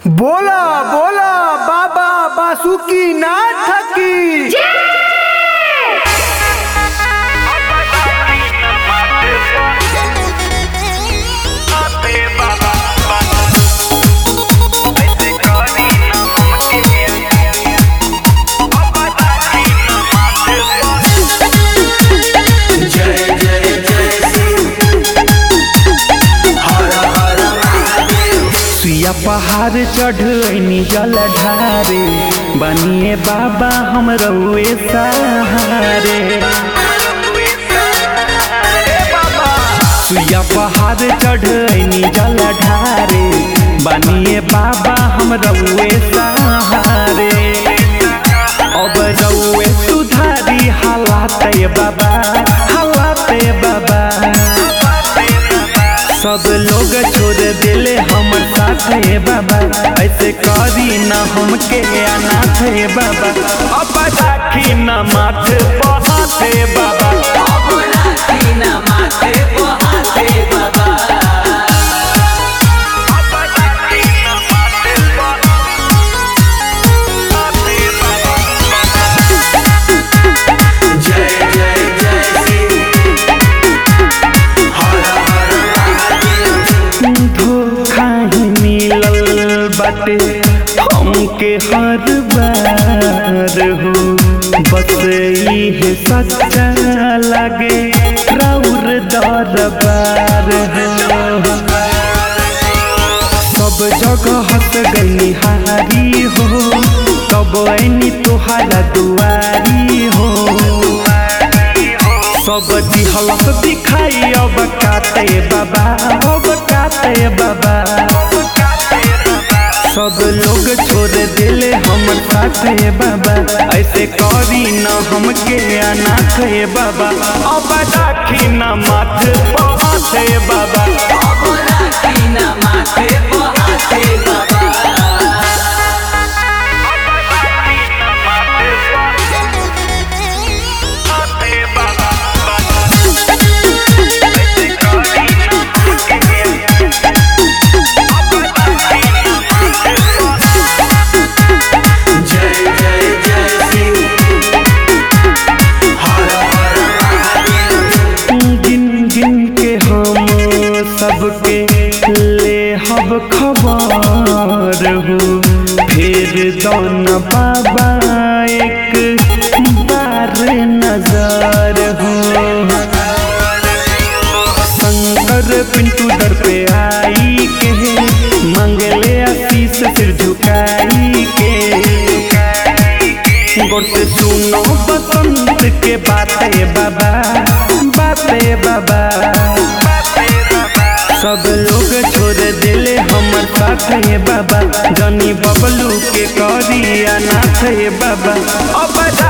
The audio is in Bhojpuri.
बोला बोला बाबा बासुकी नाथ की सुइया पहाड़ चढ़नी जल ढारे बनिए बाबा हम रउए सहारे सुइया पहाड़ चढ़नी जल ढारे बनिए बाबा हम रउए सहारे अब रउए सुधारी हालात बाबा हालात बाबा सब लोग छोड़ दिले हमर साथ है बाबा ऐसे करी न हमके अनाथ है बाबा अब राखी न माथ पहात है बाबा धोखा ही मिलल बाटे हमके हर बार हो बस इहे सच्चा लगे राउर दरबार हो सब जगह हंस गई हारी हो तब ऐनी तुहारा दुआरी हो सब दिहलस दिखाई अब काते बाबा अब काते बाबा सब लोग छोड़ दिले हमर साथे बाबा ऐसे करी न हमके अनाथ है बाबा अब राखी न माथ पहाते बाबा गिन गिन के हम सबके ले हब खबर हो फिर दौन बाबा एक बार नजर हो शंकर पिंटू दर पे आई के मंगले आशीष सिर झुकाई के गौर से सुनो बसंत के बातें बाबा बातें बाबा सब लोग छोड़ दिले हमर साथ है बाबा जनी बबलू के करी अनाथ है बाबा अब